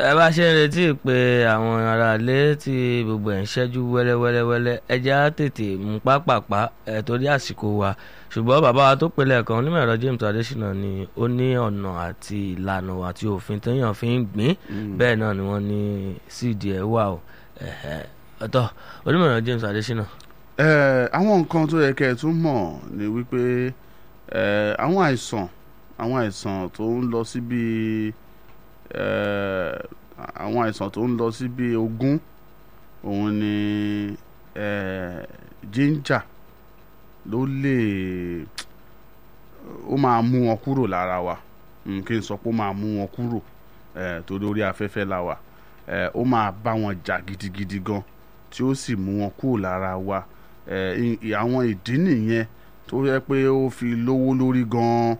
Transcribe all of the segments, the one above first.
ẹ bá ṣe ń retí pé àwọn aráalé tí gbogbo ẹ̀ ń ṣẹ́jú wẹ́lẹ́wẹ́lẹ́wẹ́lẹ́ ẹja tètè mú pápápá ẹ̀ torí àsìkò wa ṣùgbọ́n bàbá wa tó pèlè kan onímọ̀ ẹ̀rọ James Adésínà ni ó ní ọ̀nà àti ìlànà àti òfin téèyàn fi ń gbìn bẹ́ẹ̀ náà ni wọ́n ní síìdì ẹ̀ wà ó ọ̀tọ̀ onímọ̀ ẹ̀rọ James Adésínà. àwọn nǹkan tó yẹ kẹ́ ẹ tún mọ̀ ni wípé àwọn àìsàn àwọn àìsàn tó ń lọ síbi àwọn àìsàn tó ń lọ síbi ogún òun ni ginger ló lè ó máa mú wọn kúrò lára wa kí n sọ pé ó máa mú wọn kúrò torí orí afẹ́fẹ́ la wà ó máa bá wọn jà gidigidi gan tí ó sì mú wọn kúrò lára wa àwọn ìdí nìyẹn tó yẹ pé ó fi lówó lórí gan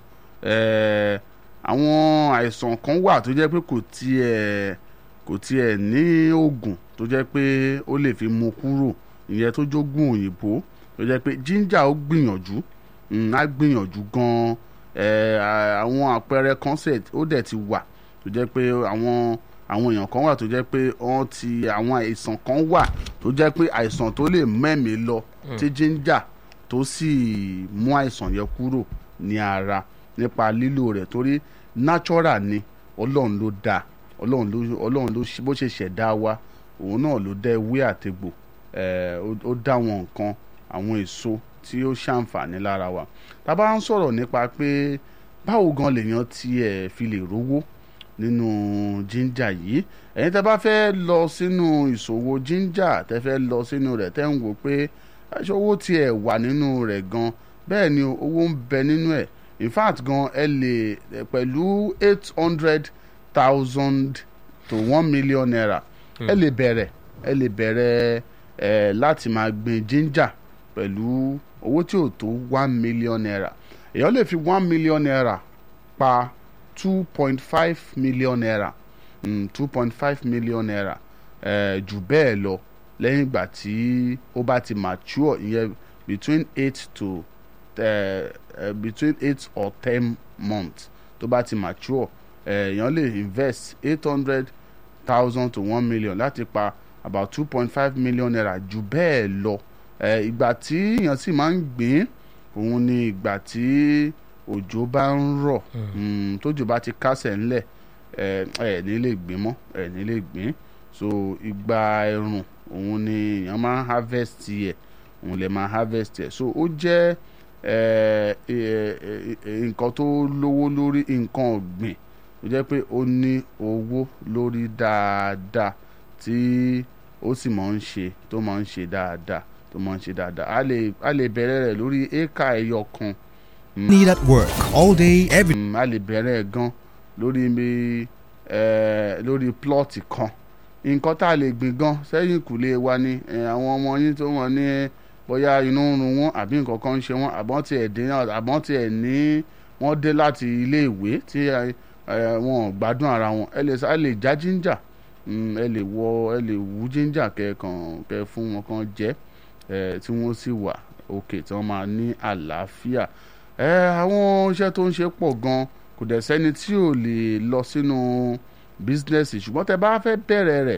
àwọn àìsàn kan wà tó jẹ́ pé kò tiẹ̀ kò tiẹ̀ ní oògùn tó jẹ́ pé ó lè fi mú kúrò ìyẹn tó jógùn òyìnbó tó jẹ́ pé ginger ó gbìyànjú á gbìyànjú gan àwọn àpẹẹrẹ concept ó dẹ̀ ti wà tó jẹ́ pé àwọn àwọn èèyàn kan wà tó jẹ́ pé wọ́n ti àwọn àìsàn kan wà tó jẹ́ pé àìsàn tó lè mẹ́mìí lọ tí ginger tó sì mú àìsàn yẹn kúrò ní ara nípa lílò rẹ̀ torí natural ni ọlọ́run ló dá ọlọ́run ló ọlọ́run ló bó ṣe ṣẹ̀dá wa òun náà ló dá ewé àtegbò ó dá wọn nǹkan àwọn èso tí ó ṣàǹfààní lára wa tá a bá ń sọ̀rọ̀ nípa pé báwo gan lèèyàn tiẹ̀ fi lè rówó nínú ginger yìí ẹ̀yin tẹ́ bá fẹ́ lọ sínú ìṣòwò ginger tẹ́ fẹ́ lọ sínú rẹ̀ tẹ́ ń wò pé owó tiẹ̀ wà nínú rẹ̀ gan bẹ́ẹ̀ ni owó ń bẹ nínú ẹ̀ in fact gan ẹ lè pẹ̀lú eight hundred thousand to one million naira ẹ lè bẹ̀rẹ̀ ẹ lè bẹ̀rẹ̀ ẹ láti máa gbin ginger pẹ̀lú owó tí ò tó one million naira èèyàn lè fi one million naira pa two point five million naira two point five million naira ẹ jù bẹ́ẹ̀ lọ lẹ́yìn ìgbà tí ó bá ti mature ìyẹn between eight to uh, uh, between eight or ten months tó bá ti mature èèyàn uh, lè invest eight hundred thousand to one million láti pa about two point five million naira jù bẹ́ẹ̀ lọ ìgbà tí èèyàn sì máa ń gbìn òun ni ìgbà tí òjò bá ń rọ̀ tójò bá ti kásẹ̀ ńlẹ̀ ẹ̀ ní lè gbìn mọ́ ẹ̀ ní lè gbìn so ìgbà ẹ̀rùn òun ni èèyàn máa ń harvest yẹ òun lè máa harvest yẹ so ó jẹ́ nǹkan tó lówó lórí nǹkan ọ̀gbìn ó jẹ́ pé ó ní owó lórí dáadáa tí ó sì máa ń ṣe tó máa ń ṣe dáadáa tó máa ń ṣe dáadáa a lè a lè bẹ̀rẹ̀ rẹ̀ lórí éka ẹyọ kan. Need at work all day every. a lè bẹ̀rẹ̀ gan lórí mi lórí plọ́ọ̀tì kan nǹkan tá a lè gbìn gan sẹ́yìn kùlé wa ni àwọn ọmọ yín tó wọ́n ní bóyá inú ń run wọn àbí nǹkan kan ń ṣe wọn àbọ̀n tiẹ̀ dé àbọ̀n tiẹ̀ ní wọ́n dé láti ilé ìwé tí wọn ò gbádùn ara wọn ẹ lè ẹ lè já ginger ẹ lè wọ ẹ lè wú ginger kẹkàn kẹ fún wọn kan jẹ ẹ tí wọ́n sì wà òkè tí wọ́n máa ní àlàáfíà ẹ àwọn iṣẹ́ tó ń ṣe pọ̀ gan kò dẹ̀ sẹ́ni tí ò lè lọ sínú bísínẹ́sì ṣùgbọ́n tẹ bá fẹ́ bẹ̀rẹ̀ rẹ̀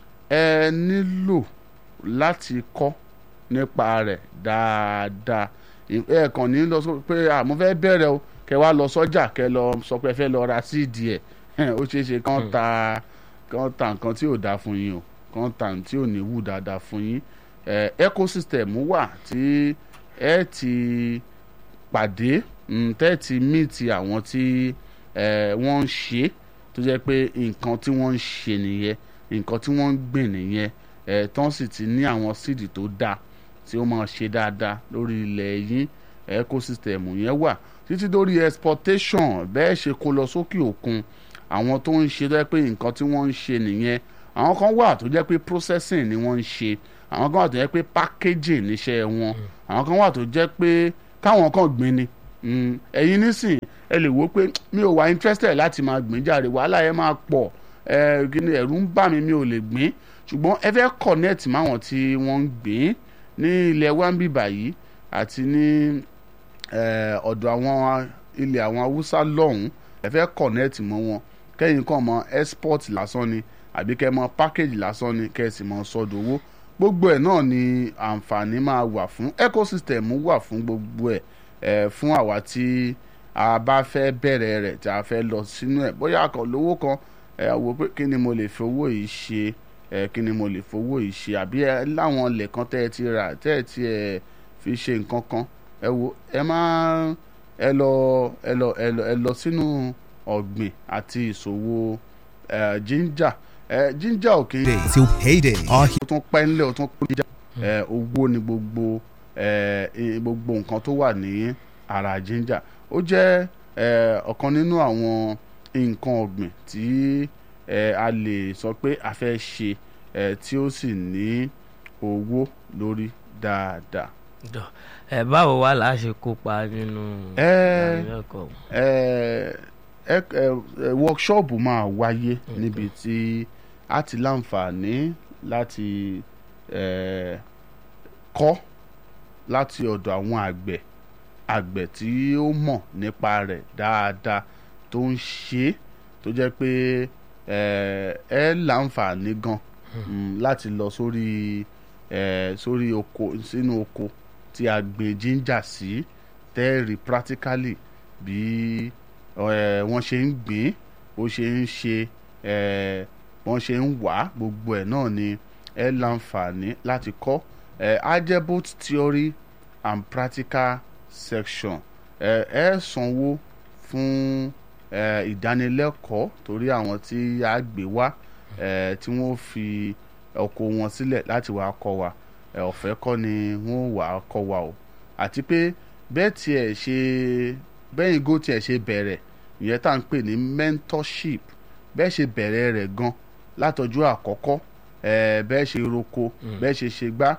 ẹ nílò láti kọ́ nípa rẹ̀ dáadáa ẹ kàn ní lọ sọ pé àmọ́ fẹ́ bẹ̀rẹ̀ o kẹ wá lọ sọ́jà kẹ lọ sọ pé ẹ fẹ́ lọ ra síìdì ẹ̀ ó ṣeé ṣe kán ta kán ta nǹkan tí ò dáa fún yín o kán ta nǹkan tí ò ní wù dáadáa fún yín ẹ ecosystem wà tí ẹ ti pàdé tẹ́ ti míìtì àwọn tí wọ́n ń ṣe tó jẹ́ pé nǹkan tí wọ́n ń ṣe nìyẹn nǹkan tí wọ́n ń gbìn nìyẹn tán sì ti ní àwọn síìdì tó dáa tí ó máa ṣe dáadáa lórí ilẹ̀ yín ecosystem yẹn wà títí dórí exportation bẹ́ẹ̀ ṣe kó lọ sókè òkun àwọn tó ń ṣe tó jẹ́ pé nǹkan tí wọ́n ń ṣe nìyẹn àwọn kan wà tó jẹ́ pé processing ni wọ́n ń ṣe àwọn kan wà tó jẹ́ pé packaging níṣẹ́ wọn àwọn kan wà tó jẹ́ pé káwọn kan gbìn ni ẹ̀yin nísìn ẹ lè wò pé mi ò wá interested láti máa gbìn jàre wàhálà yẹn máa pọ̀ ẹ̀rù ń bà mí mi ò lè gbìn ṣùgbọ́n ẹ fẹ́ connect máwọn tí wọ́n ń gbìn ní ilẹ̀ wambi báyìí àti ní ọ̀dọ̀ àwọn ilẹ̀ àwọn haúsá lọ́hùn ẹ fẹ́ connect mọ́ wọn kẹ́yìn kàn mọ export lásán ni àbí kẹ́ mọ package lásán ni kẹ́ sì mọ sọ́dọ̀ owó gbogbo ẹ̀ náà ni àǹfààní máa wà fún ecosystem wà fún gbogbo ẹ̀ ẹ̀ fún àwa tí a bá fẹ́ bẹ̀rẹ̀ rẹ̀ tí a fẹ́ lọ sínú ẹ̀ bóyá akọ̀ lówó kan ẹ̀ wò pé kí ni mo lè fi owó yìí ṣe ẹ̀ kí ni mo lè fi owó yìí ṣe àbí ẹ láwọn ilẹ̀ kan tẹ́ ẹ ti rà tẹ́ ẹ ti ẹ̀ fi ṣe nǹkan kan ẹ wo ẹ máa ẹ lọ ẹ lọ ẹ lọ ẹ lọ sínú ọ̀gbìn àti ìṣòwò ẹ̀ ginger ẹ̀ ginger ò kì í Day till payday. Our ó tún pẹ́ ńlẹ̀ ó tún kó jà ẹ owó ni gbogbo ẹ ẹ, gbogbo nǹkan tó wà ní ara ginger ó jẹ́ ẹ ọ̀kan nínú àwọn nǹkan ọ̀gbìn tí ẹ a lè sọ pé a fẹ́ ṣe ẹ tí ó sì ní owó lórí dáadáa. Dọ̀, ẹ báwo wá là á ṣe kópa nínú Ẹ- ìdánilẹ́kọ̀ọ́ ẹ ẹ ẹ ẹ workshop máa wáyé níbi tí a ti láǹfààní láti ẹ kọ́ láti ọ̀dọ̀ àwọn àgbẹ̀ àgbẹ̀ tí ó mọ̀ nípa rẹ̀ dáadáa tó ń ṣe é tó jẹ́ pé ẹ ẹ láǹfààní gan mm, láti lọ sórí ẹ sórí oko sínú oko tí a gbìn ginger sí tẹ́ẹ̀rì practically bí ẹ, wọ́n ṣe ń gbìn ó ṣe ń ṣe ẹ, wọ́n ṣe ń wá gbogbo ẹ̀ náà ni ẹ láǹfààní láti kọ́ ẹ, á jẹ́ both theory and practical section ẹ ẹ sanwó fún ẹ, ìdánilẹ́kọ̀ọ́ torí àwọn tí a gbé wá ẹ, tí wọ́n fi ọkọ̀ wọn sílẹ̀ láti wá kọ́ wa ẹ, ọ̀fẹ́ kọ́ ni wọ́n wà á kọ́ wa o àti pé bẹ́ẹ̀ tiẹ̀ ṣe bẹ́yìn gò tiẹ̀ ṣe bẹ̀rẹ̀ ìyẹn tá à ń pè ní mentorship bẹ́ẹ̀ ṣe bẹ̀rẹ̀ rẹ̀ gan látọjú àkọ́kọ́ ẹ̀ bẹ́ẹ̀ ṣe roko bẹ́ẹ̀ ṣe ṣe gbá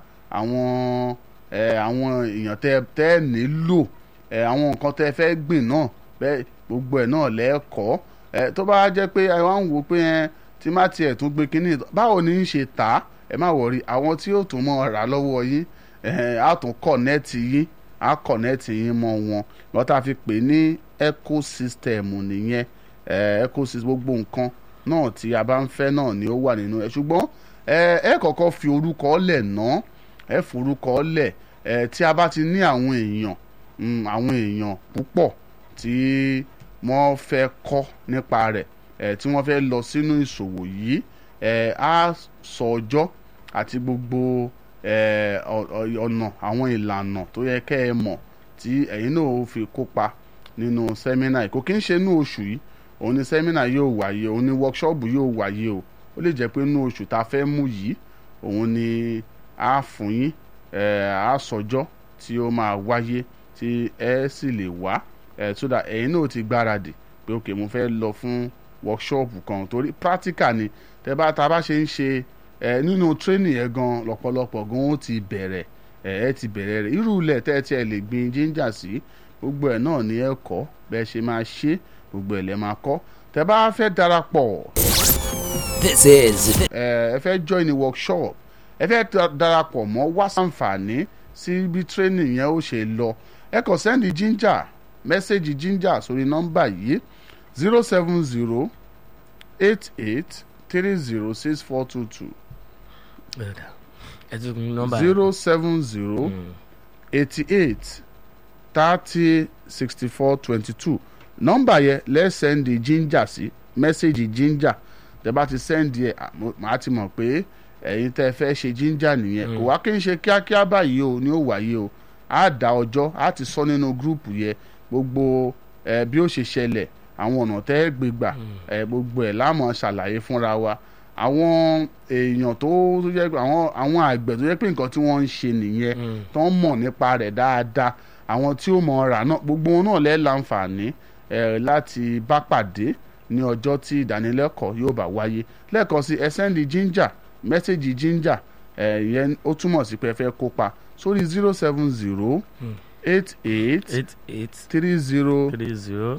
àwọn ẹ̀ àwọn èèyàn tẹ́ tẹ́ nílò ẹ̀ àwọn nǹkan tẹ́ fẹ́ gbìn náà bẹ́ẹ̀ gbogbo ẹ̀ náà lẹ́ẹ̀kọ́ ẹ̀ tó bá jẹ́ pé ẹ wá ń wò pé ẹ tí má tiẹ̀ tún gbé kínní báwo ni ń ṣe tà á ẹ má wọrí àwọn tí yóò tún mọ̀ rà lọ́wọ́ yín ẹ̀ á tún kọ̀nẹ́ẹ̀tì yín á kọ̀nẹ́ẹ̀tì yín mọ́ wọn lọ́ọ́ tá a fi pè ní ecosystem nìyẹn ẹ̀ ecosystem gbogbo nǹkan náà tí a bá ń fẹ́ náà ni ó wà nínú ẹ̀ ṣùgbọ́n ẹ ẹ kọ́kọ́ fi orúkọ lẹ̀ ná ẹ forúkọ lẹ̀ ẹ tí a bá ti ní àwọn èèyàn mm, àwọn èèyàn púpọ̀ tí wọ́n fẹ́ kọ́ nípa rẹ̀ ẹ tí wọ́n fẹ́ lọ sínú ìṣòwò yìí ẹ á sọ ọjọ́ àti gbogbo ẹ ọ- ọ- ọ̀nà àwọn ìlànà tó yẹ kẹ́ ẹ mọ̀ tí ẹ̀yin náà ó fi kópa nínú sẹ́mínà yìí kò kí ń ṣe inú oṣù yìí òun ni sẹ́mínà yóò wáyé òun ni wọ́kṣọ́ọ̀bù yóò wáyé o ó lè jẹ́ pé inú oṣù tá a fẹ́ mú yìí òun ni a fún yín ẹ̀ á sọjọ́ tí ó máa wáyé tí ẹ sì lè wá ẹ̀ so that ẹ̀yin náà ti gbáradì pé ok mo fẹ́ lọ fún wọ́kṣọ́ọ̀bù kan torí practical ni tẹ bá ta bá ṣe ń ṣe ẹ̀ nínú training yẹn gan lọ́pọ̀lọpọ̀ gan ó ti bẹ̀rẹ̀ ẹ̀ ẹ́ ti bẹ̀rẹ̀ rẹ̀ irú ilẹ̀ tẹ́ ẹ tiẹ̀ lè gbin ginger sí gbogbo ẹ̀ náà ni ẹ kọ́ bẹ́ẹ̀ ṣe máa ṣe gbogbo ẹ̀ lẹ́ máa kọ́ tẹ bá fẹ́ darapọ̀ This is ẹ ẹ fẹ́ join the workshop ẹ fẹ́ da- darapọ̀ mọ́ wá sàǹfààní sí bí training yẹn ó ṣe lọ ẹ kàn sẹ́ndì ginger mẹ́sẹ̀gì ginger sórí nọ́mbà yìí zero seven zero eight eight three zero six four two two Ẹ̀dá. ẹ tún kún nọ́mbà yẹn. zero seven zero Mm. eighty eight thirty sixty four twenty two nọ́mbà yẹn lẹ́ sẹ́ndì ginger sí mẹ́sẹ̀gì ginger tẹ́ bá ti sẹ́ndì ẹ̀ à, mo- màá ti mọ̀ pé ẹ̀yin tẹ́ fẹ́ ṣe ginger nìyẹn kò wá kí n ṣe kíákíá báyìí o ni ó wáyé o á dá ọjọ́ á ti sọ nínú gúrùpù yẹn gbogbo ẹ̀ bí ó ṣe ṣẹlẹ̀ àwọn ọ̀nà tẹ́ ẹ gbé gbà ẹ̀ gbogbo ẹ̀ láàmú ṣàlàyé fúnra wa àwọn èèyàn tó tó jẹ́ pé àwọn àwọn àgbẹ̀ tó jẹ́ pé nǹkan tí wọ́n ń ṣe nìyẹn Mm. tó ń mọ̀ nípa rẹ̀ dáadáa àwọn tí ó mọ̀ rà náà gbogbo wọn náà lẹ́ láǹfààní ẹ̀ láti bá pàdé ní ọjọ́ tí ìdánilẹ́kọ̀ọ́ yóò bá wáyé lẹ́ẹ̀kan sí ẹ sẹ́ndì ginger mẹ́sẹ̀gì ginger ẹ̀ yẹn ó túmọ̀ sí pé ẹ fẹ́ kópa sórí zero seven zero eight eight eight eight three zero three zero